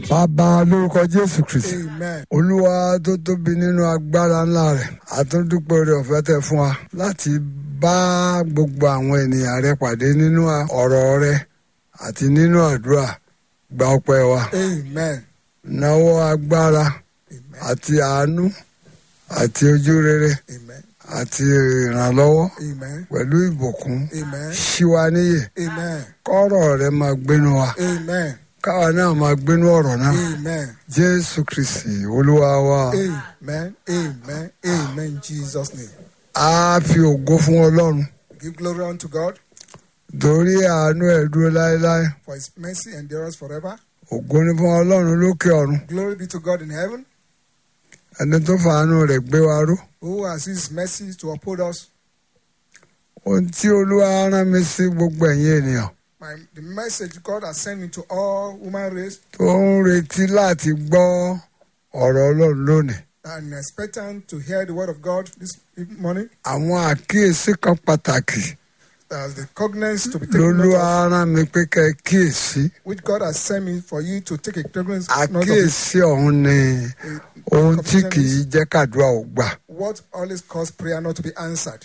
bàbá lórúkọ jésù kristi Amen. olúwa tó tóbi nínú agbára ńlá rẹ̀ àtúndúpẹ́ rẹ̀ ọ̀fẹ́ tẹ fún wa láti bá gbogbo àwọn ènìyàn rẹ pàdé nínú ọ̀rọ̀ rẹ àti nínú àdúrà gba ọpẹ́ wa Amen. náwó agbára Amen. àti àánú àti ojú rere Amen. àti ìrànlọ́wọ́ Amen. pẹ̀lú ìbùkún Amen. ṣíwa níyè Amen. kọ́rọ̀ rẹ máa gbénu wa Amen. káwa náà máa gbénu ọ̀rọ̀ náà Amen. jésù kristi olúwa wa. Amen. Amen. Amen. In Jesus' name. a fi ògo fún ọlọ́run Give glory unto God torí àánú ẹ̀ dúró láéláé for his mercy endures forever. ògo ni fún ọlọ́run lókè ọ̀run Glory be to God in heaven, ẹni tó fàánú rẹ̀ gbé wa ró who has his mercy to uphold us. ohun tí olúwa rán mi sí gbogbo ẹ̀yin ènìyàn My, the message God has sent me to all human race tó ń retí láti gbọ́ ọ̀rọ̀ ọlọ́run lónìí and expectant to hear the word of God this morning. àwọn àkíyèsí kan pàtàkì As the cognizance to be taken lolúwa note of, rán mi pé kẹ́ ẹ kíyèsí which God has sent me for you to take a cognizance note of it. àkíyèsí ọ̀hún ni ohun tí kì í jẹ́ kàdúrà ò gbà What always cause prayer not to be answered.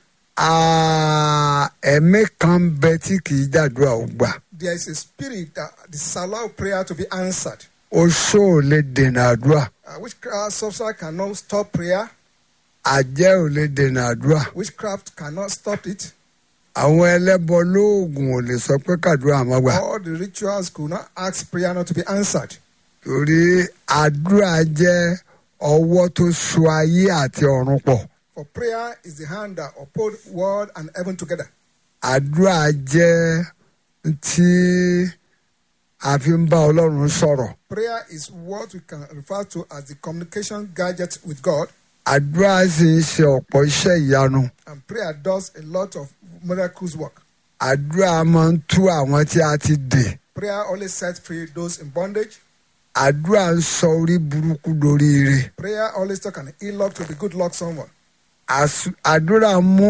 Ah, ẹ̀mí kan ń bẹ tí kì í jàdúrà ò gbà There is a spirit that disallow prayer to be answered. oṣó ò lè dènà àdúrà Uh, witchcraft sorcerer cannot stop prayer. àjẹ́ ò lè dènà àdúrà Witchcraft cannot stop it. àwọn ẹlẹ́bọ lóògùn ò lè sọ pé kàdúrà má gbà All the rituals could not ask prayer not to be answered. torí àdúrà jẹ́ ọwọ́ tó so ayé àti ọ̀run pọ̀ For prayer is the hand that uphold world and heaven together. àdúrà jẹ́ tí a fi ń bá ọlọ́run sọ̀rọ̀ Prayer is what we can refer to as the communication gadget with God. àdúrà sì ń ṣe ọ̀pọ̀ iṣẹ́ ìyanu And prayer does a lot of miracles work. àdúrà máa ń tú àwọn tí a ti dè Prayer always sets free those in bondage. àdúrà ń sọ orí burúkú dorí ire Prayer always talk an ill luck to be good luck someone. Às- àdúrà mú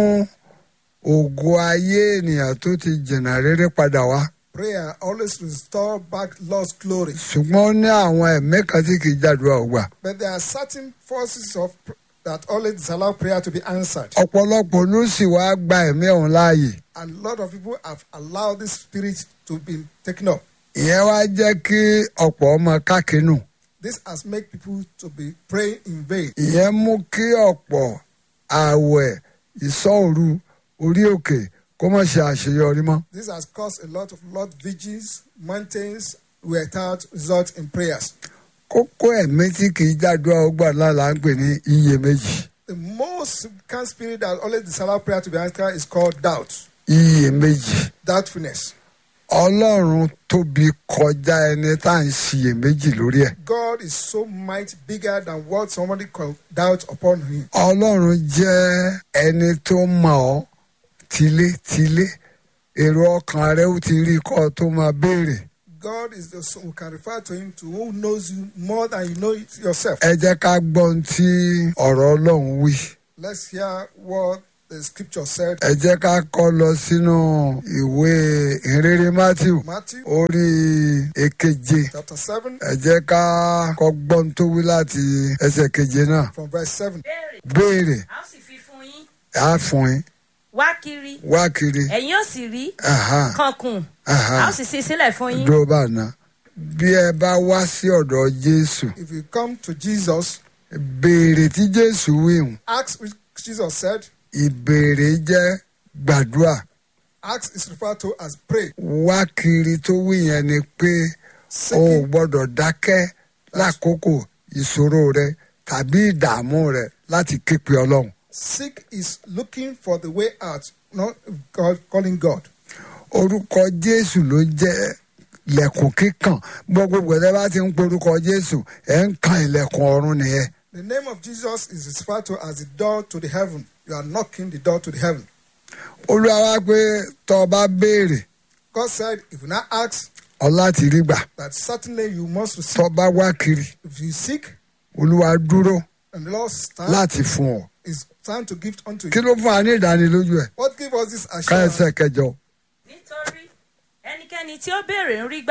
ògo ayé ènìyàn tó ti jìnnà rere padà wá Prayer always restore back lost glory. ṣùgbọ́n ó ní àwọn ẹ̀mí kan tí kì í jàdúrà ò gbà But there are certain forces of pr- that always disallow prayer to be answered. ọ̀pọ̀lọpọ̀ ló sì wá gba ẹ̀mí ọ̀hún láàyè And a lot of people have allowed this spirit to be taken up. ìyẹn wá jẹ́ kí ọ̀pọ̀ ọmọ kákínù This has made people to be praying in vain. ìyẹn mú kí ọ̀pọ̀ ààwẹ̀ ìsọ̀rù orí òkè kó má ṣe àṣeyọrí mọ́ This has caused a lot of Lord vigils, mountains without result in prayers. kókó ẹ̀mí tí kì í jàdúrà ó gbà lála ń pè ní iyèméjì The most significant spirit that always disallow prayer to be answered is called doubt, iyèméjì doubtfulness. ọlọ́run tóbi kọjá ẹni tá à ń ṣiyèméjì lórí ẹ̀ God is so might bigger than what somebody can doubt upon him. ọlọ́run jẹ́ ẹni tó mọ̀ ọ́ tilétilé èrò ọkàn rẹ ó ti rí kọ́ ọ tó máa béèrè God is the son we can refer to him to who knows you more than you know it yourself. ẹ jẹ́ ká gbọ́ ohun tí ọ̀rọ̀ ọlọ́run wí Let's hear what the scripture said. ẹ jẹ́ ká kọ́ lọ sínú ìwé ìrere matthew Matthew orí èkeje chapter 7 ẹ jẹ́ ká kọ́ gbọ́ ohun tó wí láti ẹsẹ̀ keje náà from verse 7. béèrè béèrè a ó sì fi fún yín á fún yín wá kiri wá kiri ẹ̀yin ó sì rí aha, kankun aha. a ó sì ṣí sílẹ̀ fún yín dúró bá ná bí ẹ bá wá sí ọ̀dọ̀ jésù If you come to Jesus, béèrè tí jésù wíhùn ask which Jesus said, ìbéèrè jẹ́ gbàdúrà ask is referred to as pray. wá kiri tó wí yẹn ni pé o ò Seeking, gbọ́dọ̀ dákẹ́ lákòókò ìṣòro rẹ tàbí ìdààmú rẹ láti képe ọlọ́run seek is looking for the way out, not God calling God. orúkọ jésù ló jẹ́ ilẹ̀kùn kíkàn gbogbo gbẹ̀dẹ́ bá ti ń porúkọ jésù ẹ̀ ń kan ilẹ̀kùn ọ̀run nìyẹn The name of Jesus is referred to as the door to the heaven. You are knocking the door to the heaven. olúwa wá pé tọ́ ọ bá béèrè God said, if you not ask, ọ láti rí gbà that certainly you must receive. tọ́ ọ bá wá kiri If you seek, olúwa dúró and the Lord stand, láti fún ọ is stand to give unto kí you. ló fún wa ní ìdánilójú ẹ What give us this ká assurance? ẹsẹ̀ kẹjọ nítorí ẹnikẹ́ni tí ó béèrè ń rí gbà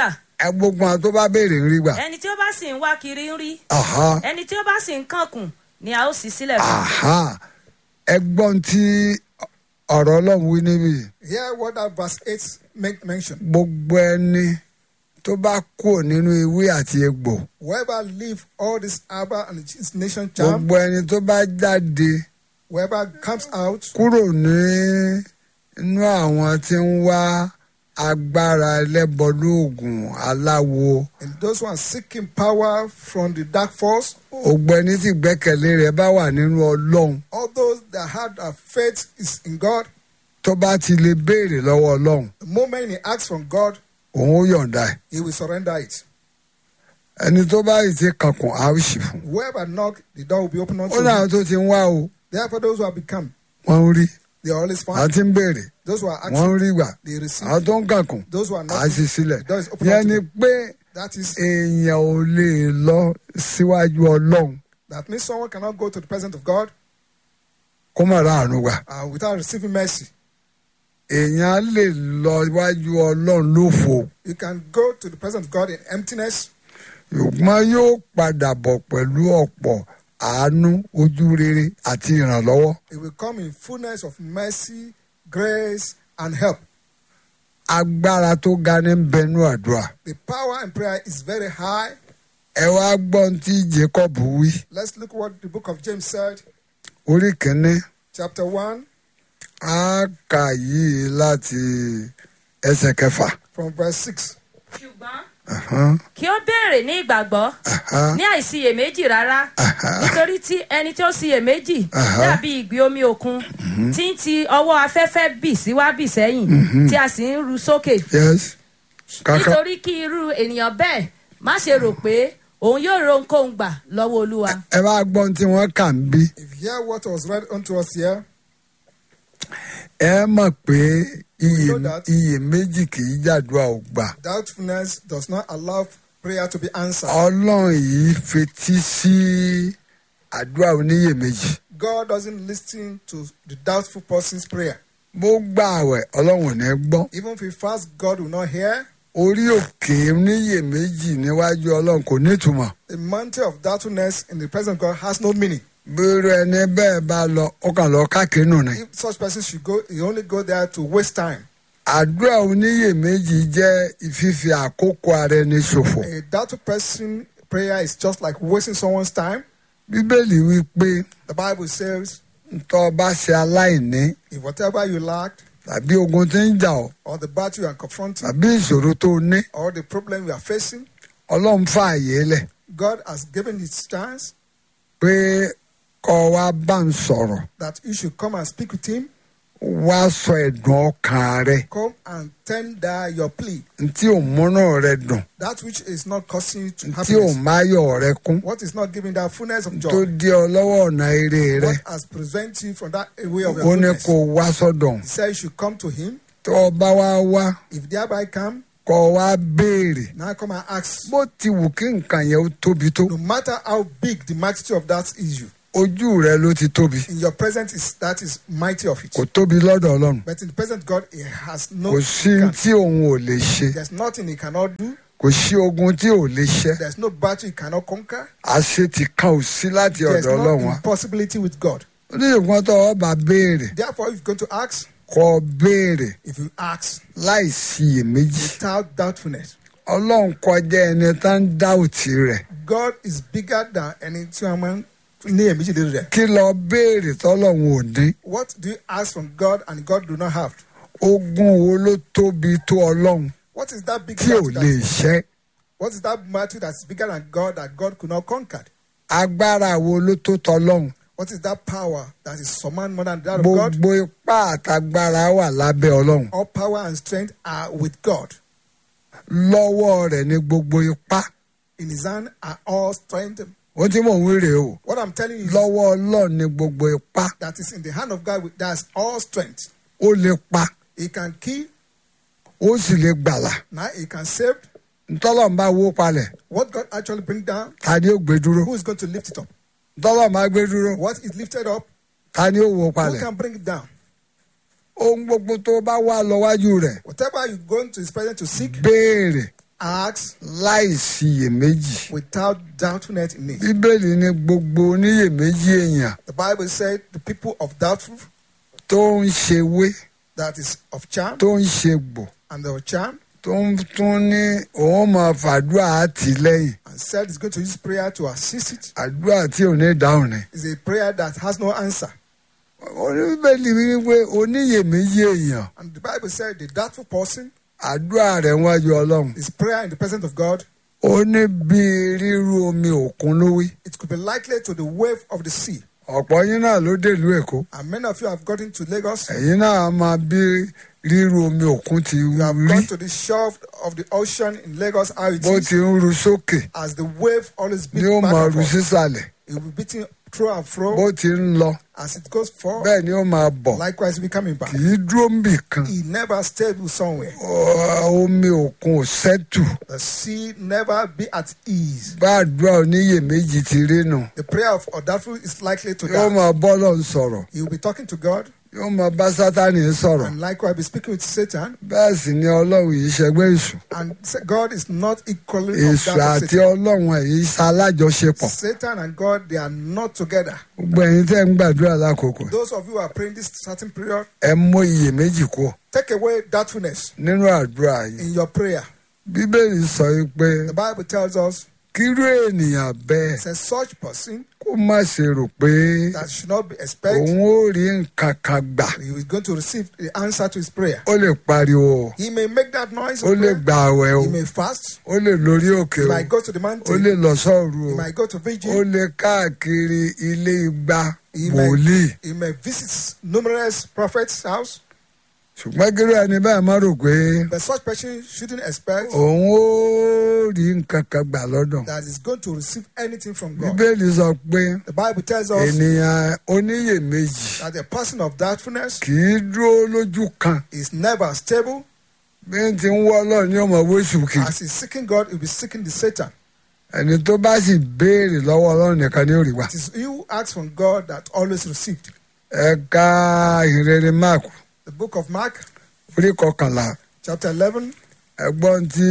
ẹ gbogbo àwọn tó bá béèrè ń rí gbà. ẹni tí ó bá sì ń wá kiri ń rí Aha, ẹni tí ó bá sì ń kànkùn ni a ó sì sílẹ̀ fún aha. ẹ gbọ́n tí ọ̀rọ̀ ọlọ́run wí níbí. Hear what that verse 8 men- mentioned. gbogbo ẹni tó bá kúrò nínú ewé àti egbò Whoever leave all this arbor and its nation charm, gbogbo ẹni tó bá jáde whoever comes out kúrò ní inú àwọn tí ń wá agbára ẹlẹ́bọlóògùn aláwo and those who are seeking power from the dark force, gbogbo ẹni tí gbẹ́kẹ̀lé rẹ̀ bá wà nínú ọlọ́run all those that had a faith is in God, tó bá ti lè béèrè lọ́wọ́ ọlọ́run the moment he asks from God, òun ó yọ̀ǹda ẹ̀ he will surrender it. ẹni tó bá yìí ti kankun á ó sì fún Whoever knock, the door will be opened ó unto láwọn him. tó ti ń wá o Therefore, those who have become, wọ́n ń rí they are always àwọn found. tí ń béèrè Those who are wọ́n ń asking, rí gbà they receive. àwọn tó ń kankun Those who are á not, sì sílẹ̀ the door is open yẹn unto ni them. pé That is, èèyàn ò lè lọ síwájú ọlọ́run that means someone cannot go to the presence of God kó má ráàánú gbà uh, without receiving mercy. èèyàn lè lọ iwájú ọlọ́run lófo You can go to the presence of God in emptiness, ṣùgbọ́n yóò padà bọ̀ pẹ̀lú ọ̀pọ̀ àánú ojú rere àti ìrànlọ́wọ́ it will come in fullness of mercy, grace, and help. agbára tó ga ní bẹnu àdúrà The power in prayer is very high. ẹ wá gbọ́n tí Jacob wí Let's look what the book of James said, orí kìíní chapter 1, á kà yìí láti ẹsẹ̀ kẹfà. from verse 6. ṣùgbọ́n Ahán, kí ó béèrè ní ìgbàgbọ́ ahán, ní àìsiyèméjì rárá nítorí tí ẹni tí ó siyèméjì Aha. dàbí ìgbì omi òkun tí ń ti ọwọ́ afẹ́fẹ́ bì síwá bì sẹ́yìn tí a sì ń ru sókè yes kàkà nítorí kí irú ènìyàn bẹ́ẹ̀ má ṣe rò pé òun yóò ro ohunkóhun gbà lọ́wọ́ olúwa ẹ bá gbọ́n tí wọ́n kà ń bí If you hear what was read unto us here, ẹ mọ̀ pé iye know that. iye méjì kì í jàdúrà ò gbà doubtfulness does not allow prayer to be answered. ọlọ́run yìí fetí sí àdúrà oníyèméjì God doesn't listen to the doubtful person's prayer. bó gbà àwẹ̀ ọlọ́run ò ní gbọ́ Even if we fast, God will not hear. orí òkè oníyèméjì níwájú ọlọ́run kò nítumọ̀ The mountain of doubtfulness in the presence of God has no meaning. bírò ẹni bẹ́ẹ̀ bá lọ ó kàn lọ káàkiri nù ni If such person should go, he only go there to waste time. àdúrà oníyèméjì jẹ́ ìfífi àkókò ara ẹni ṣòfò A doubtful person prayer is just like wasting someone's time. bíbélì wí pé The Bible says, ntọ́ bá ṣe aláìní if whatever you lacked, tàbí ogun tí ń jà ọ́ or the battle you are confronting, tàbí ìṣòro tó ní or the problem you are facing, ọlọ́run fààyè lẹ̀ God has given his chance pé kọ́ wa bá ń sọ̀rọ̀ that you should come and speak with him. wá sọ ẹ̀dùn ọkàn rẹ Come and tender your plea. ntí ò múnú rẹ dùn That which is not causing you to ntí ò happiness. máyọ̀ rẹ kún What is not giving that fullness of tó joy. dí ọ lọ́wọ́ ọ̀nà eré rẹ What has prevented you from that way of ó your ní goodness. kó wá sọ́dọ̀ He said you should come to him. tó o bá wá wá If thereby come, kọ́ ọ wá béèrè now come and ask. bó ti wù kí nǹkan yẹn ó tóbi tó No matter how big the magnitude of that issue, ojú rẹ ló ti tóbi in your presence is that is mighty of it. kò tóbi lọ́dọ̀ ọlọ́run But in the presence of God, he has no. kò sí tí òun ò lè ṣe There's nothing he cannot do. kò sí ogun tí ò lè ṣe There's no battle he cannot conquer. àṣetì kan ò sí láti There's ọ̀dọ̀ no ọlọ́run wa impossibility with God. oníṣègùn tó o bá béèrè Therefore, if you're going to ask, kọ́ ọ béèrè if you ask láì síyèméjì without doubtfulness, ọlọ́run kọjá ẹni tá ń dá òtí rẹ̀ God is bigger than any human. ní èmi ṣe lè rẹ̀. kí lọ béèrè tọ́lọ́run ò ní What do you ask from God and God do not have? ogun wo ló tóbi tó ọlọ́run What is that big tí ò battle lè that, ṣẹ́ What is that battle that's bigger than God that God could not conquer? agbára wo ló tó tọ́lọ́run What is that power that is command more than that of God? gbogbo ipá àtagbára wà lábẹ́ ọlọ́run All power and strength are with God. lọ́wọ́ rẹ̀ ní gbogbo ipá In His hand are all strength. ohun tí mò ń wí rèé o What I'm telling you is lọ́wọ́ ọlọ́run ní gbogbo ipá that is in the hand of God. That's all strength. ó lè pa He can kill. ó sì lè gbàlà Now He can save. ntọ́lọ́run bá wó palẹ̀ What God actually bring down, ta ni ó gbé dúró who is going to lift it up? ntọ́lọ́run bá gbé dúró What is lifted up, ta ni ó wó who palẹ̀ can bring it down? ohun gbogbo tó bá wà lọ́wájú rẹ̀ Whatever you go into His presence to seek, béèrè Acts láì síyèméjì without doubtfulness in it. bíbélì ní gbogbo oníyèméjì èèyàn The Bible said the people of doubtful, tó ń ṣe wé that is of charm, tó ń ṣe gbò and of charm, tó ń tún ní òun máa fàdúrà àtìlẹ́yìn and said he's going to use prayer to assist it. àdúrà tí ò ní dáhùn ni. It's a prayer that has no answer. oníbẹ̀lì wípé oníyèméjì èèyàn And the Bible said the doubtful person, àdúrà rẹ̀ wájú ọlọ́run his prayer in the presence of God, ó ní bí rírú omi òkun ló wí. it could be likely to the wave of the sea. ọ̀pọ̀ yín náà ló dèlú èkó And many of you have gotten to Lagos. ẹ̀yin náà máa bí rírú omi òkun ti You have rí gone to the shore of the ocean in Lagos, how it bó is, ti ń ru sókè as the wave always ni beats ó back máa and ru forth. sísàlẹ̀ It will be beating through and fro bó ti ń lọ as it goes forward. bẹ́ẹ̀ ni ó máa bọ̀ Likewise, we coming back. kì í dúró níbì kan He never stayed somewhere. Ọ- omi òkun ò sẹ́tù The sea never be at ease. bá àdúrà oníyèméjì ti rí nù The prayer of doubtful is likely to yóò die. máa bọ́ lọ́n sọ̀rọ̀ He will be talking to God yóò máa bá sátánì sọ̀rọ̀ and likewise be speaking with Satan. bẹ́ẹ̀ sì ni ọlọ́run yìí ṣẹgbẹ́ èṣù And say God is not equally of èṣù that of àti Satan. ọlọ́run ẹ̀ yìí ṣalájọṣepọ̀ Satan and God, they are not together. gbogbo ẹ̀yin tẹ́ ń gbàdúrà lákòókò Those of you who are praying this certain period, ẹ mú iyèméjì kú take away doubtfulness nínú àdúrà yìí in your prayer. bíbélì sọ yìí pé The Bible tells us, kírú ènìyàn bẹ́ẹ̀ it says such person kó má ṣe rò pé that should not be expected òun ó rí nǹkan kan gbà he is going to receive the answer to his prayer. ó lè pariwo He may make that noise, ó of lè prayer. gbà àwẹ̀ o he may fast, ó lè lórí òkè he o might go to the ó mountain, lè lọ sọ́ọ̀rù he o might go to ó vigil, lè káàkiri ilé igba he may, wòlíì he may visit numerous prophets' house, ṣùgbọ́n kírú ẹni bẹ́ẹ̀ má rò pé but such person shouldn't expect òun ó rí nǹkan kan gbà lọ́dọ̀ that he's going to receive anything from God. bíbélì sọ pé The Bible tells us ènìyàn oníyèméjì that a person of doubtfulness kì í dúró lójú kan is never stable. bí n ti ń wọ́ ọlọ́run ní ọmọ wíṣù kiri As he's seeking God, he'll be seeking the Satan. ẹni tó bá sì béèrè lọ́wọ́ ọlọ́run nìkan ní òrìwà. It is he who asks from God that always received. ẹ̀ka ìrere mark The book of Mark, orí kọkànlá chapter 11, ẹgbọ́n tí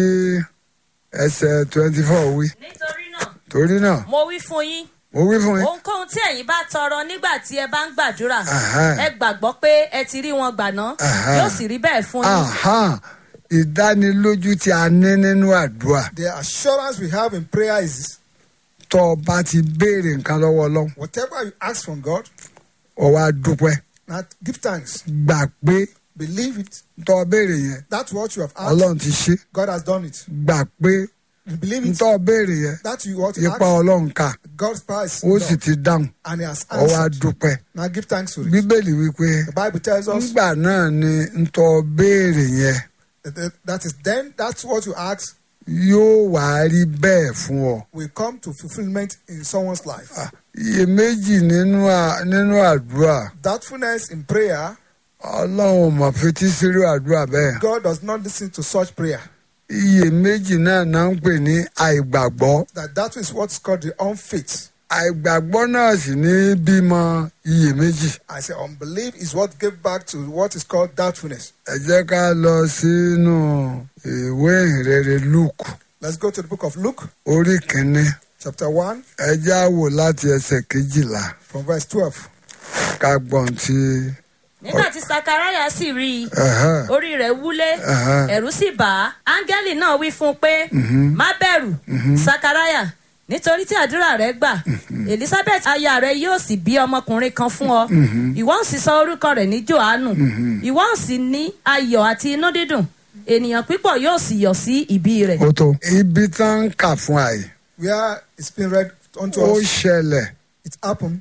ẹsẹ̀ twenty four wí nítorí náà torí náà mo wí fún yín mo wí fún yín ohunkóhun tí ẹ̀yin bá tọrọ nígbà tí ẹ bá ń gbàdúrà Aha. ẹ gbàgbọ́ pé ẹ ti rí wọn gbà ná Aha. yóò sì rí bẹ́ẹ̀ fún yín. Aha. ìdánilójú tí a ní nínú àdúrà the assurance we have in prayer is tó o bá ti béèrè nǹkan lọ́wọ́ ọlọ́run whatever you ask from God, ó wá dúpẹ́ now give thanks, gbà pé believe it. tó o béèrè yẹn That's what you have asked. ọlọ́run ti ṣe God has done it. gbà pé You believe it. tó o béèrè yẹn That you want to ipa ask. ọlọ́run ká God's power is ó sì done, ti dáhùn and He has ó wá answered. dúpẹ́ Now give thanks for it. bíbélì wípé The Bible tells us nígbà náà ni ntọ́ béèrè yẹn that- that- that is then that's what you ask yóò wá rí bẹ́ẹ̀ fún ọ. will come to fulfillment in someone's life. iyèméjì nínú à- nínú àdúrà Doubtfulness in prayer, ọlọ́run ò mọ̀ fetí sírú àdúrà bẹ́ẹ̀. God does not listen to such prayer. iyèméjì náà náà ń pè ní àìgbàgbọ́. That that is what's called the unfaith. àìgbàgbọ́ náà sì ní bímọ iyèméjì. I say unbelief is what gave back to what is called doubtfulness. ẹ jẹ́ ká lọ sínú ìwé ìrere luke Let's go to the book of Luke, orí kìíní chapter 1, ẹ já wò láti ẹsẹ̀ kejìlá from verse 12. ká gbọ́n tí. nígbà tí sakaraya sì rí i ẹ̀hẹ́, orí rẹ̀ wúlé ẹ̀hẹ́. ẹ̀rù sì bà á áńgẹ́lì náà wí fún un pé má bẹ̀rù sakaraya nítorí tí àdúrà rẹ gbà elizabeth aya rẹ yóò sì bí ọmọkùnrin kan fún ọ ìwọ ń sì sọ orúkọ rẹ̀ ní johannu ìwọ ń sì ní ayọ̀ àti inú dídùn ènìyàn pípọ̀ yóò sì yọ̀ sí ìbí rẹ̀. ó tó ibi tá ń kà fún àyè Where it's been read unto ó us, ṣẹlẹ̀ it happened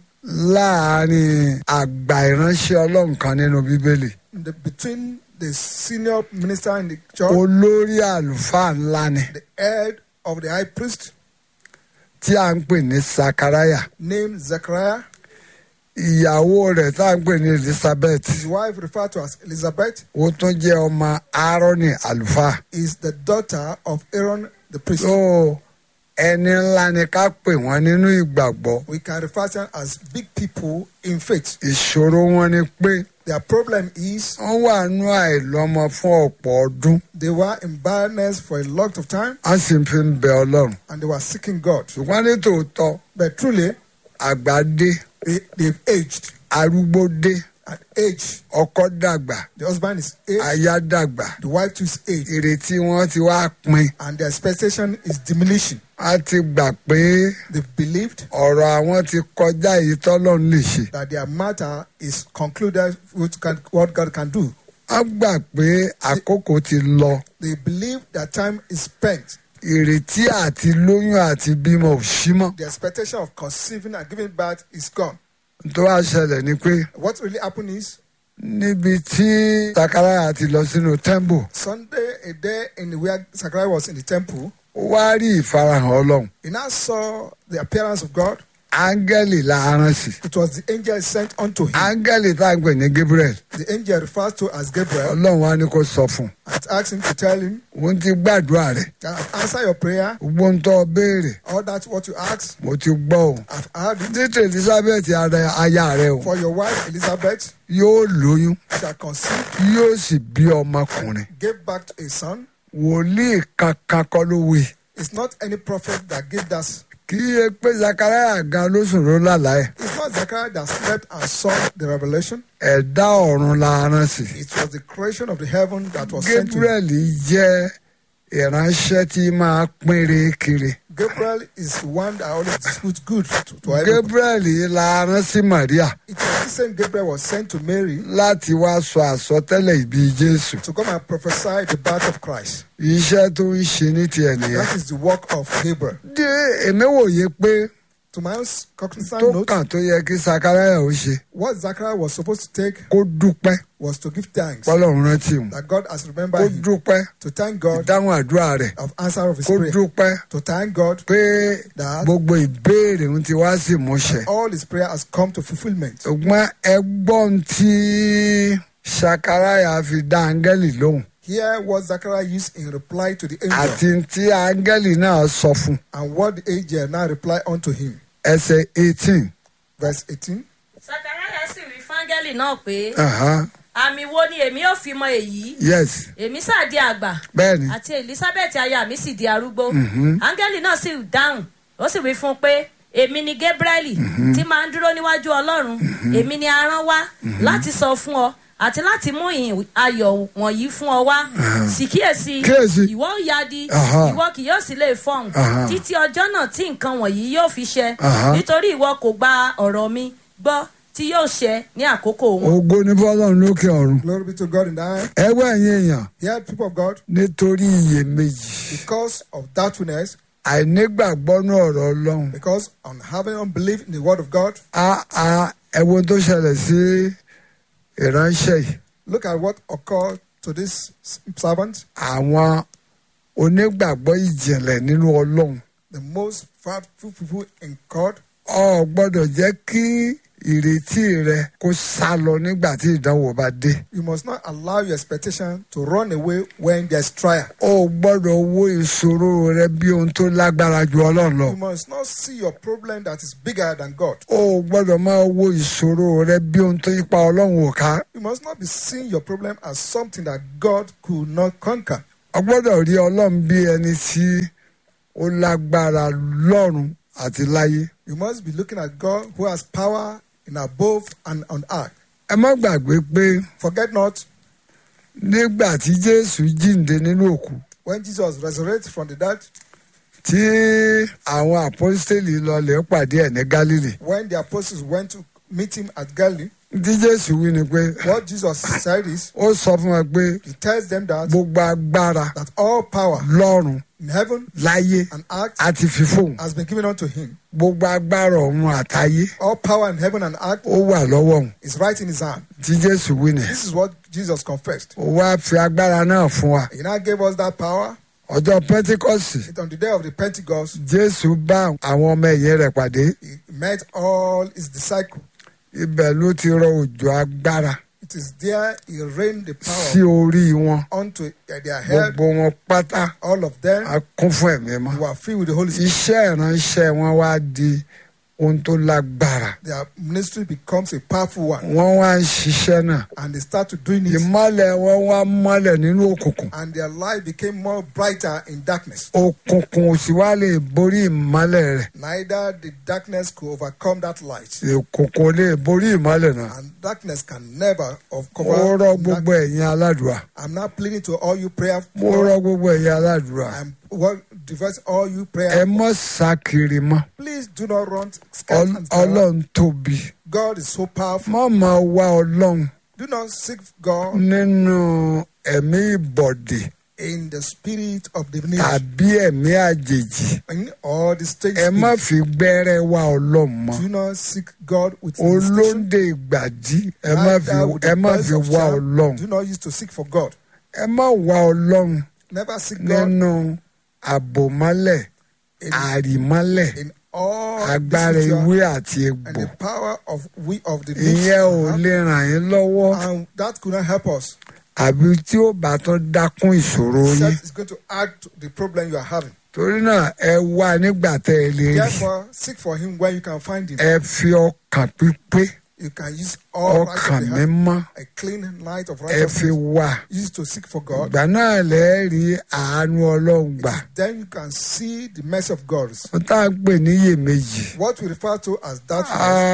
láàárín àgbà ìránṣẹ́ ọlọ́run kan nínú bíbélì in the, between the senior minister in the church, olórí àlùfáà ńlá ni the head of the high priest, tí a ń pè ní sakaraya named Zechariah, ìyàwó rẹ̀ tá a ń pè ní elizabeth his wife referred to as Elizabeth, ó tún jẹ́ ọmọ aaroni àlùfáà is the daughter of Aaron the priest. tó ẹni ńlá ni ká pè wọ́n nínú ìgbàgbọ́ We can refer to them as big people in faith. ìṣòro wọn ni pé Their problem is wọ́n wà nú àìlọ́mọ fún ọ̀pọ̀ ọdún they were in barrenness for a lot of time wọ́n sì fi ń bẹ ọlọ́run and they were seeking God. ṣùgbọ́n ní tòótọ́ But truly, àgbà dé they, they've aged. arúgbó dé At age, ọkọ dàgbà the husband is aged, aya dàgbà the wife too is aged, ìrètí wọn ti wá pin and the expectation is diminishing. a ti gbà pé They believed ọ̀rọ̀ àwọn ti kọjá èyí tọ́lọ́run lè ṣe that their matter is concluded with can, what God can do. wọ́n gbà pé àkókò ti lọ They believe that time is spent. ìrètí àti lóyún àti bímọ ò sí mọ́ The expectation of conceiving and giving birth is gone. tó wá ṣẹlẹ̀ ni pé What really happened is níbi tí sakaraya ti lọ sínú temple Sunday, a day in where Zachariah was in the temple, ó wá rí ìfarahàn ọlọ́run he now saw the appearance of God. áńgẹ́lì la rán sí It was the angel sent unto him. áńgẹ́lì tá à ń pè ní gabriel The angel refers to as Gabriel ọlọ́run wá ní kó sọ fún and asked him to tell him un òun ti gbàdúrà rẹ̀ that I've answered your prayer. gbogbo ń tọ́ béèrè All that what you asked, mo ti gbọ́ o I've heard it. títí elizabeth ara aya rẹ o For your wife Elizabeth yóò lóyún shall conceive, yóò sì bí ọmọkùnrin gave back to a son. wòlíì kankan kọ́ ló wí It's not any prophet that gave that. kí iye pé sakaraya gan ló sùn ló lálàá ẹ̀ It's not Zechariah that slept and saw the revelation. ẹ̀dá ọ̀run la rán sí It was the creation of the heaven that was sent to him. gabriel jẹ́ ìránṣẹ́ tí máa pínre kiri Gabriel is one that always disputes good to, to everybody. gabriel la rán sí maria It was the same Gabriel was sent to Mary láti wá sọ àsọtẹ́lẹ̀ ìbí jésù to come and prophesy the birth of Christ. iṣẹ́ tó ń ṣe ní tiẹ̀ nìyẹn That is the work of Gabriel. dé èmi wòye pé To my own cognizant tó note, kàn tó yẹ kí sakaraya ó ṣe what Zachariah was supposed to take kó dúpẹ́ was to give thanks pọ́lọ́run rántí òun that God has kó remembered him, dúpẹ́ to thank God ìdáhùn àdúrà rẹ̀ of answer of his kó prayer, dúpẹ́ to thank God pé that gbogbo ìbéèrè ń ti wá sí ìmúṣẹ. all his prayer has come to fulfillment. ṣùgbọ́n ẹgbọ́n tí sakaraya fi dá áńgẹ́lì lóhùn Hear what Zachariah used in reply to the angel àti tí áńgẹ́lì náà sọ fún and what the angel now replied unto him. ẹsẹ̀ eighteen. Verse 18. sakaraya sì wí fáńgẹ́lì náà pé Uh-huh. àmì wo ni èmi ò fi mọ èyí yes èmi sáà di àgbà bẹ́ẹ̀ni àti elizabeth aya mi sì di arúgbó áńgẹ́lì náà sì dáhùn ó sì wí fún un pé èmi ni gabrieli tí máa ń dúró níwájú ọlọ́run èmi ni a rán wá láti sọ fún ọ àti láti mú ìhìn ayọ̀ wọ̀nyí fún ọ wá sì kíyèsí Kíyèsí. ìwọ ò yadi Aha. ìwọ kì yóò sì lè fọhùn Aha. títí ọjọ́ náà tí nǹkan wọ̀nyí yóò fi ṣẹ Aha. nítorí ìwọ kò gba ọ̀rọ̀ mi gbọ́ tí yóò ṣẹ ní àkókò wọn. ògo ní fọlọ́run lókè ọ̀run Glory be to God in the high. ẹgbẹ́ ẹ̀yin èèyàn Hear people of God, nítorí iyèméjì because of doubtfulness, àìnígbàgbọ́ ní ọ̀rọ̀ ọlọ́run because on having unbelief in the word of God, a a ẹ̀wọ̀n tó ṣẹlẹ̀ sí ìránṣẹ́ yìí look at what occurred to this servant, àwọn onígbàgbọ́ ìjìnlẹ̀ nínú ọlọ́run the most faithful people in God. ọ gbọ́dọ̀ jẹ́ kí ìrètí rẹ kó sá lọ nígbà tí ìdánwò bá dé You must not allow your expectation to run away when there's trial. o gbọ́dọ̀ wo ìṣòro rẹ bí ohun tó lágbára ju ọlọ́run lọ You must not see your problem that is bigger than God. o gbọ́dọ̀ máa wo ìṣòro rẹ bí ohun tó yípa ọlọ́run ò ká You must not be seeing your problem as something that God could not conquer. o gbọ́dọ̀ rí ọlọ́run bí ẹni tí ó lágbára lọ́run àti láyé You must be looking at God who has power in above and on earth. ẹ má gbàgbé pé Forget not nígbà tí jésù jíǹde nínú òkú when Jesus resurrected from the dead, tí àwọn àpọ́stélì lọlẹ̀ pàdé ẹ̀ ní gálílì when the apostles went to meet him at Galilee, tí jésù wí ni pé what Jesus said is, ó sọ fún wa pé He tells them that, gbogbo agbára that all power lọ́run in heaven láyé and earth àti fífòun has been given unto him. gbogbo agbára ọ̀run àtayé All power in heaven and earth ó wà lọ́wọ́ òun is right in his hand. tí jésù wí ni This is what Jesus confessed. ó wá fi agbára náà fún wa He now gave us that power. ọjọ́ pentikọ́sì It, on the day of the Pentecost, jésù bá àwọn ọmọ ẹ̀yìn rẹ̀ pàdé he met all his disciples. ibẹ̀ ló ti rọ òjò agbára It It is there he rained the sí power orí wọn onto their head. gbogbo wọn pátá All of them a kún fún ẹ̀mí mọ́ were filled with the Holy Spirit. iṣẹ́ ìránṣẹ́ wọn wá di ohun tó lágbára Their ministry becomes a powerful one. wọ́n wá ń ṣiṣẹ́ náà And they start to doing it. ìmọ́lẹ̀ wọn wá mọ́lẹ̀ nínú òkùnkùn And their life became more brighter in darkness. òkùnkùn ò sì wá lè borí ìmọ́lẹ̀ rẹ̀ Neither the darkness could overcome that light. òkùnkùn ò lè borí ìmọ́lẹ̀ náà And darkness can never mo overcome. rọ gbogbo ẹ̀yin aládùúrà I'm not pleading to all you prayer. mo rọ gbogbo ẹ̀yin aládùúrà I'm well, diverse all you ẹ prayer. mọ́ sá kiri mọ́ Please do not run scared Ọl- and terror. ọlọ́run tóbi God is so powerful. má máa wá ọlọ́run Do not seek God nínú ẹ̀mí ìbọ̀dè in the spirit of divination tàbí ẹ̀mí àjèjì in all the strange ẹ má spirits. fi gbẹ́rẹ́ wá ọlọ́run mọ́ Do not seek God with insistence. olóńdè ìgbàdí ẹ má fi Neither with ẹ the má voice fi of wá shout. ọlọ́run Do not use to seek for God. ẹ má wá ọlọ́run Never seek God nínú àbòmọ́lẹ̀ in, àrìmọ́lẹ̀ in all agbára this ritual ewé àti and egbò the power of we of the leaves ìyẹn ò and lè ràn yín lọ́wọ́ herbs, and that could not help us. àbí tí ó bá tún dákún ìṣòro yín Except it's going to add to the problem you are having. torí náà ẹ wá nígbà tẹ́ ẹ lè rí Therefore, seek for Him when you can find Him. ẹ fi ọkàn pípé You can use all right ọkàn of the heart, mímọ́ a clean light of ẹ fi righteousness. wá Use it to seek for God. ìgbà náà lẹ́ẹ̀ rí àánú ọlọ́run gbà Then you can see the mercy of God. ó tá à ń pè ní iyèméjì What we refer to as that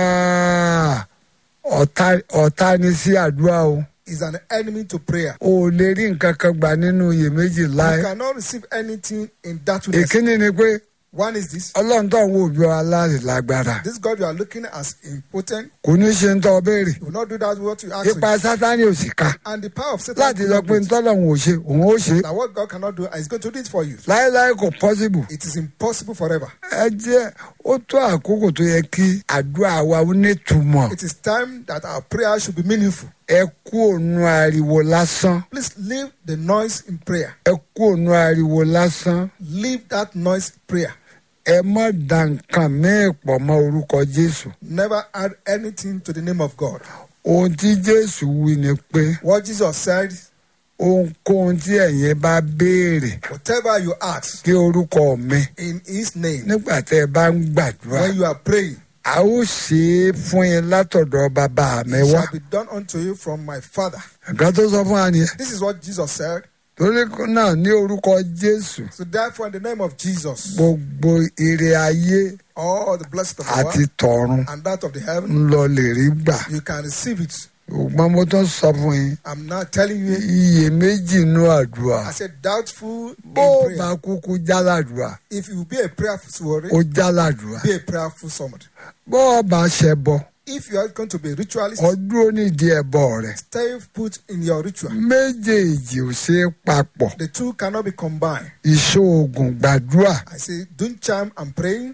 Ah, ọ̀tá ọ̀tá ni sí àdúrà o is an enemy to prayer. o ò lè rí nǹkan kan gbà nínú iyèméjì láì You cannot receive anything in that way. ìkíní ni pé One is this. ọlọ́run tó ń wo òbí wa láti lágbára This God you are looking as impotent. kò ní ṣe ń tọ́ béèrè He will not do that what you ask him. ipa sátani ò sì ká And the power of Satan láti will sọ not pé do it. ntọ́lọ́run ò ṣe òun ó ṣe that what God cannot do is going to do it for you. láéláé kò pọ́sibù It is impossible forever. ẹ jẹ́ ó tó àkókò tó yẹ kí àdúrà wa ó nítumọ̀ It is time that our prayer should be meaningful. ẹ kú òun ariwo lásán Please leave the noise in prayer. ẹ kú òun ariwo lásán Leave that noise in prayer. ẹ má da nǹkan míì pọ̀ mọ́ orúkọ jésù Never add anything to the name of God. ohun tí jésù wí ni pé What Jesus said, ohunkóhun tí ẹ̀yin bá béèrè whatever you ask kí orúkọ mi in His name, nígbà tẹ́ ẹ bá ń gbàdúrà when you are praying, a ó ṣe é fún yín látọ̀dọ̀ bàbá mi it wá shall be done unto you from my Father. nǹkan tó sọ fún wa nìyẹn This is what Jesus said. torí náà ní orúkọ jésù So therefore, in the name of Jesus, gbogbo ire ayé all the blessings of the àti world tọ̀run and that of the heaven, ń lọ lè rí gbà you can receive it. ṣùgbọ́n mo tún sọ fún yín I'm not telling you. iyèméjì inú àdúrà I said doubtful bó o in bá prayer. kúkú jáládùúrà If you be a prayerful somebody, ó jáládùúrà be a prayerful somebody. bó o bá ṣẹbọ If you are going to be a ritualist, ọdún onídìí ẹbọ rẹ stay put in your ritual. méjèèjì ò ṣe é papọ̀ The two cannot be combined. ìṣoògùn gbàdúrà I say, doing charm and praying,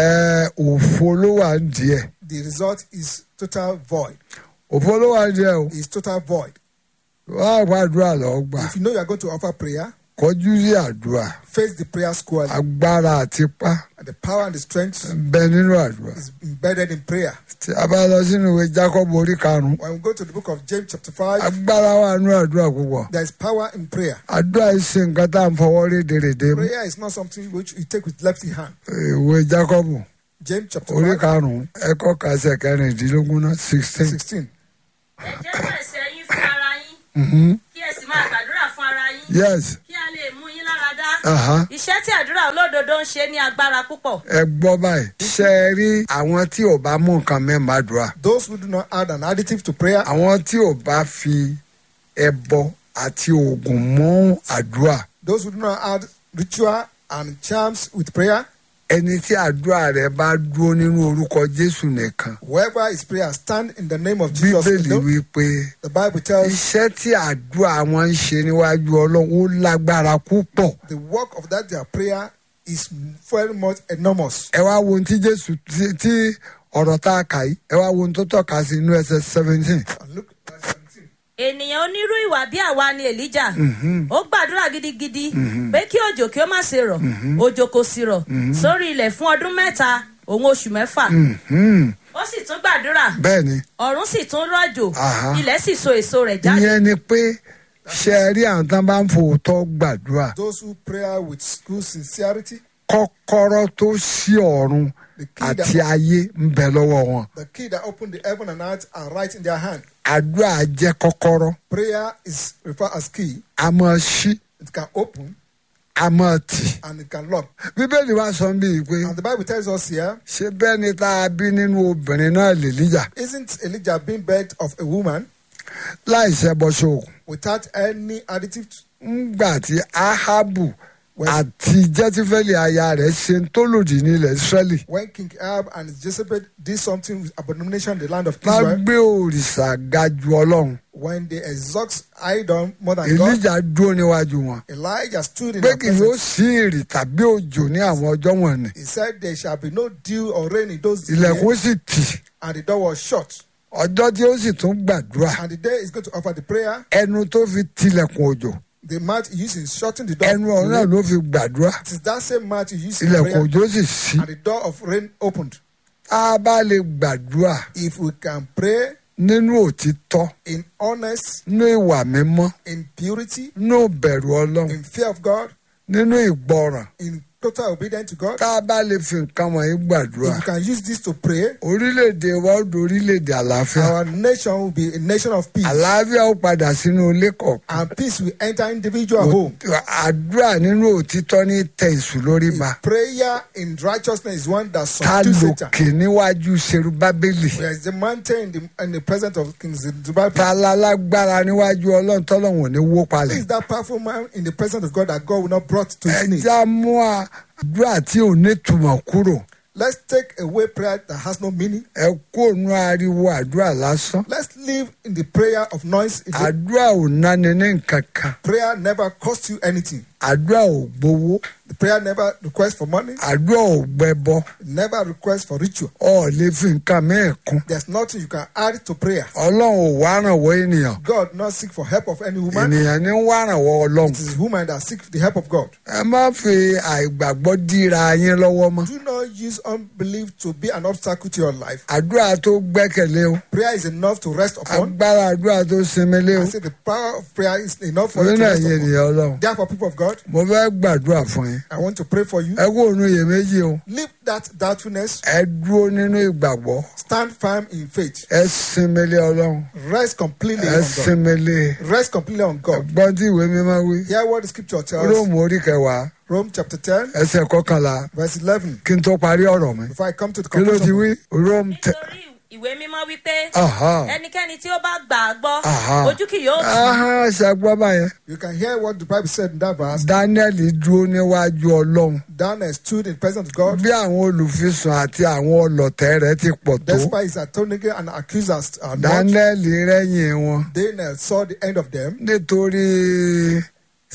ẹ òfo ló wà ń díẹ̀ the result is total void. òfo ló wà ń díẹ̀ o It's total void. wá àgbàdúrà lọ gbà If you know you are going to offer prayer, kọjú sí àdúrà face the prayer squarely. agbára àti pa And the power and the strength ń bẹ nínú àdúrà is embedded in prayer. tí a bá lọ sínú ìwé jacob orí karùnún When we go to the book of James, chapter 5, agbára wà nínú àdúrà púpọ̀ there is power in prayer. àdúrà yìí ṣe nǹkan tá à ń fọwọ́ rédèrèdè mú Prayer is not something which you take with left hand. ìwé jacob James chapter orí 5, karùnún ẹ̀kọ́ kàṣẹ kẹrìndínlógún náà sixteen 16. ẹ jẹ́ ẹ̀ṣẹ̀ yín fún ara yín kí ẹ sì máa gbàdúrà fún ara yín yes kí a lè mú yín lára dá. aha. iṣẹ́ tí àdúrà olódodo ń ṣe ní agbára púpọ̀. ẹ gbọ́ báyìí ṣe é rí àwọn tí ò bá mú nǹkan mẹ́ma dùn à Those who do not add an additive to prayer, àwọn tí ò bá fi ẹbọ àti oògùn mú àdúrà those who do not add ritual and charms with prayer, ẹni tí àdúrà rẹ bá dúró nínú orúkọ jésù nìkan whoever is prayer stand in the name of Jesus. bíbélì alone. wípé The Bible tells iṣẹ́ tí àdúrà wọn ń ṣe níwájú ọlọ́run ó lágbára púpọ̀ the work of that their prayer is very much enormous. ẹ wá wo ohun tí jésù tí- tí ọ̀rọ̀ tá a kà yìí ẹ wá wo ohun tó tọ́ka sí inú ẹsẹ̀ seventeen And look at verse 17. ènìyàn onírú ìwà bí àwa ni èlíjà ó gbàdúrà gidigidi pé kí òjò kí ó má ṣe rọ̀ òjò kò sì rọ̀ sórí ilẹ̀ fún ọdún mẹ́ta òun oṣù mẹ́fà ó ó sì tún gbàdúrà bẹ́ẹ̀ ni ọ̀run sì tún rọ̀jò Aha. ilẹ̀ sì so èso rẹ̀ jáde. ìyẹn ni pé ṣe é rí àwọn tán bá ń fòótọ́ gbàdúrà Those who pray with good sincerity, kọ́kọ́rọ́ tó ṣí ọ̀run the key, àti that, ayé ń bẹ lọ́wọ́ wọn the key that opened the heaven and earth are right in their hand. àdúrà jẹ́ kọ́kọ́rọ́ Prayer is referred as key. a máa ṣí It can open a máa tì and it can lock. bíbélì wa sọ bíi pé And the Bible tells us here, ṣé bẹ́ẹ̀ ni tá a bí nínú obìnrin náà lè líjà isn't Elijah being birth of a woman láì ṣẹbọ ṣoògùn without any additive? ńgbà tí ahabu When- àti jẹtifẹli aya rẹ̀ ṣe ń tó lòdì nílẹ̀ israẹli When King Ahab and his Jezebel did something with abomination in the land of bá Israel, gbé òrìṣà ga ju ọlọ́run when they exalt idol more than God, èlíjà dúró níwájú wọn Elijah stood in pé their kì yóò presence. sí ìrì tàbí òjò ní àwọn ọjọ́ wọ̀nyí He said, There shall be no dew or rain in those ilẹ̀kùn days, sì tì and the door was shut. ọjọ́ tí ó sì tún gbàdúrà And the day is going to offer the prayer. ẹnu tó fi tilẹ̀kùn òjò The mat he used in shutting the door. ẹnu ọ̀run náà ló fi gbàdúrà It is that same mat he used in ilẹ̀kùn prayer, òjò sì ṣí and the door of rain opened. tá a bá lè gbàdúrà If we can pray nínú òtítọ́ in honest, nínú ìwà mímọ́ in purity, nínú ìbẹ̀rù ọlọ́run in fear of God, nínú ìgbọràn in total obedience to God, tá a bá lè fi nǹkan wọ̀nyí gbàdúrà if we can use this to pray, orílẹ̀-èdè wa ó di orílẹ̀-èdè àlàáfíà our nation will be a nation of peace. àlàáfíà ó padà sínú ilé kọ̀ọ̀kan And peace will enter individual home. àdúrà nínú òtítọ́ ní tẹ ìṣù lórí ba Prayer in righteousness is one that ta subdues Satan. lòkè níwájú serubábélì There is the mountain in the, in the presence of King Zerubbabel. ta lálágbára níwájú ọlọ́run tọ́lọ́run ò ní wó Who palẹ̀ is that powerful man in the presence of God that God will not brought to his knees? ẹja mú àdúrà tí ò ní túmọ̀ kúrò Let's take away prayer that has no meaning. ẹ kó nu ariwo àdúrà lásán Let's live in the prayer of noise. If the àdúrà ò náni ní nǹkan kan prayer never costs you anything. àdúrà ò gbowó The prayer never requests for money, àdúrà ò gbẹbọ never requests for ritual. ọ lè fi nǹkan mẹ́ẹ̀ kún There's nothing you can add to prayer. ọlọ́run ò wá rànwọ́ ènìyàn God not seek for help of any woman. ènìyàn ní wá rànwọ́ ọlọ́run It is woman that seek the help of God. ẹ má fi àìgbàgbọ́ dira yín lọ́wọ́ mọ́ Do not use unbelief to be an obstacle to your life. àdúrà tó gbẹ́kẹ̀lé o Prayer is enough to rest upon. agbára àdúrà tó sinmi lé o I say the power of prayer is enough for you orí to náà rest yé upon. ènìyàn ọlọ́run Therefore, people of God, mo fẹ́ gbàdúrà fún yín I want to pray for you. ẹ kó òun iyèméjì o Leave that doubtfulness. ẹ dúró nínú ìgbàgbọ́ Stand firm in faith. ẹ sinmi lé ọlọ́run Rest completely ẹ on God. sinmi lé Rest completely on God. ẹgbọ́n tí ìwé mímọ́ wí Hear what the scripture tells. róòmù orí kẹwàá Rome chapter 10, ẹsẹ̀ kọkànlá verse 11. kí n tó parí ọ̀rọ̀ mi Before I come to the kí ló ti wí conclusion, róòmù tẹ nítorí ìwé mímọ́ wípé Aha. ẹnikẹ́ni tí ó bá gbà á gbọ́ Aha. ojú kì yóò tì í. Aha, ṣàgbọ́ báyẹn you can hear what the Bible said in that verse. daniel dúró níwájú ọlọ́run Daniel stood in the presence of God. bí àwọn olùfisùn àti àwọn ọlọ̀tẹ̀ rẹ̀ ti pọ̀ tó Despite his atoning and accusers are not, daniel rẹ́yìn wọn Daniel saw the end of them. nítorí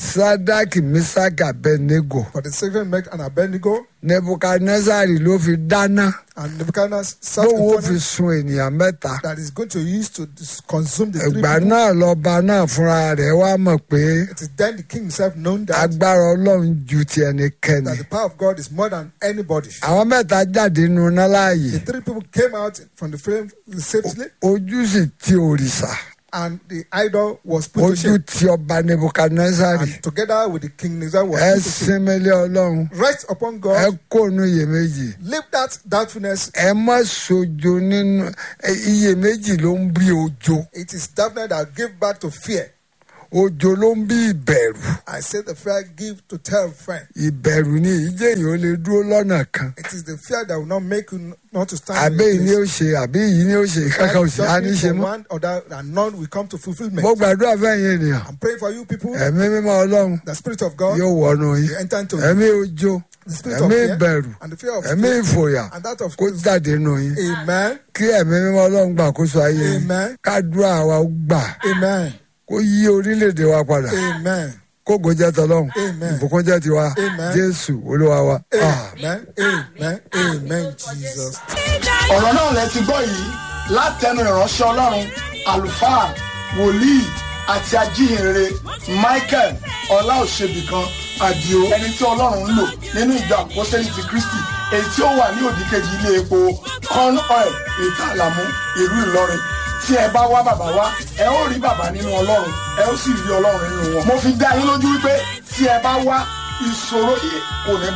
sadaki misaki abednego For the second Meg and Abednego, nebukadnezari ló fi dáná and Nebuchadnezzar sought bóun ó a fi furnace sun ènìyàn mẹ́ta that is going to use to dis- consume the three ìgbà people. náà lọ́ba náà fúnra rẹ̀ wá mọ̀ pé It is then the king himself known that, agbára ọlọ́run ju ti ẹnikẹ́ni that the power of God is more than anybody. àwọn mẹ́ta jáde nínú iná láàyè The three people came out from the flame safely, ojú sì ti òrìṣà and the idol was put to ojú shame. ti ọba nebukadnezari And together with the king Nebuchadnezzar was ẹ put to shame. sinmi lé ọlọ́run Rest upon ẹ God. kóònù iyèméjì Leave that doubtfulness. ẹ má sojo nínú ẹ, iyèméjì ló ń bí ojo It is doubtness that give back to fear. ojo ló ń bí ìbẹ̀rù I say the fear give to tell friend. ìbẹ̀rù ni ìjẹ́ èèyàn ó lè dúró lọ́nà kan It is the fear that will not make you not to stand. àbẹ́ yìí in ni your ó ṣe àbí yìí ni ó ṣe kankan ò sí á ní ṣe for mọ́ one or that, and none will come to fulfillment. mo gbàdúrà fẹ́yìn ènìyàn I'm praying for you people. ẹ̀mí mímọ́ ọlọ́run The spirit of God yóò wọnú yín will enter into you. ẹ̀mí ojo The spirit of ẹ̀mí fear ìbẹ̀rù and the fear of ẹ̀mí fear ìfòyà and that of kó jáde nù yín Amen. kí ẹ̀mí mímọ́ ọlọ́run gbàkóso ayé yín Amen. kádùá wa ó gbà Amen. kó yí orílẹ̀-èdè wa padà Amen. kógo jẹ́ tọlọ́run Amen. ìbùkún jẹ́ tiwa Amen. jésù olúwa wa. Ah. Amen. Amen. Amen. Jesus. ọ̀rọ̀ náà lẹ ti gbọ́ yìí látẹnu ìránṣẹ́ ọlọ́run àlùfáà wòlíì àti ajíhìnrere michael ọláòṣèbìkan àdìo ẹni tí ọlọ́run ń lò nínú ìjọ àpọ́sẹ́lì ti kristi èyí tí ó wà ní òdìkejì ilé epo corn oil ètò àlàmú ìlú ìlọrin tí ẹ bá wá bàbá wá ẹ ó rí bàbá nínú ọlọ́run ẹ ó sì rí ọlọ́run nínú wọn. mo fi dá yín lójú wípé tí ẹ bá wá ìṣòro yìí kò ní